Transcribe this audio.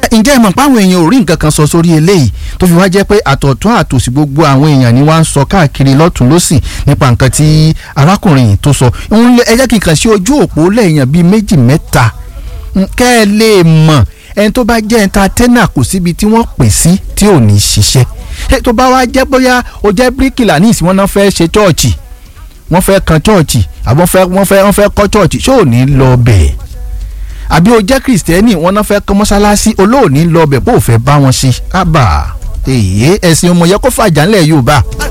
ǹjẹ́ ẹ mọ̀ pé àwọn èèyàn ò rí nǹkan kan sọ sórí eléyìí tó fi wá jẹ́ pé àtọ̀tún àtòsí gbogbo àwọn èèyàn ni wọ́n ń sọ káàkiri lọ́tún lọ́sì nípa nǹkan tí arákùnrin yìí tó sọ ẹ jẹ́ kí n kàn sí ojú òpó lẹ́yìn bíi méjì mẹ́ta kẹ́ ẹ lè mọ̀ ẹni tó bá jẹ́ ẹntatẹ́nà kò síbi tí wọ́n pè sí tí ò ní ṣiṣẹ́ ẹ tó bá wá jẹ́ bóyá o jẹ́ bíríkìlà ní ìsìn wọn náà fẹ́ ṣe chọ́ọ̀chì wọ́n fẹ́ kan chọ́ọ̀chì àbọ̀ wọ́n fẹ́ wọ́n fẹ́ kọ́ chọ́ọ̀chì ṣó ò ní lọ bẹ́ẹ̀ àbí o jẹ́ kìrìsìtẹ́nì wọn náà fẹ́ kọ́ mọ́ṣáláṣí olóòní lọ bẹ̀ bó o fẹ́ bá wọn ṣe ábà èyí ẹ̀sìn ọmọ yẹ kó fàjà ńlẹ̀ Yorùbá